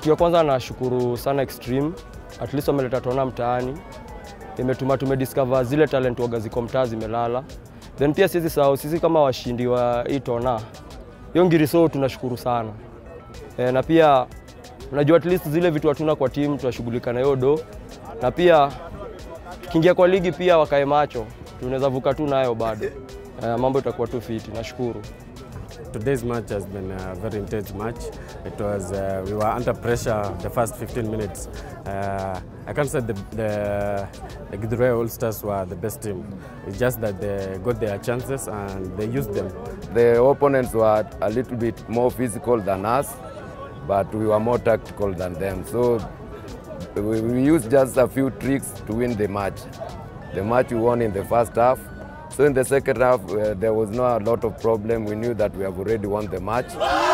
Kitu ya kwanza nashukuru sana Extreme, at least wameleta Tona mtaani, imetuma tumediscover zile talent waga ziko mtaa zimelala. Then pia sisi sahau sisi kama washindi wa hii Tona, hiyo Ngiriso tunashukuru sana e, na pia unajua at least zile vitu hatuna kwa timu tunashughulika na hiyo do, na pia tukiingia kwa ligi pia wakae macho, tunaweza vuka tu nayo bado. E, mambo itakuwa tu fiti, nashukuru. Today's match has been a very intense match. It was uh, we were under pressure the first 15 minutes. Uh, I can't say the the, the Gidure All Stars were the best team. It's just that they got their chances and they used them. The opponents were a little bit more physical than us, but we were more tactical than them. So we, we used just a few tricks to win the match. The match we won in the first half. So in the second half, uh, there was not a lot of problem. We knew that we have already won the match.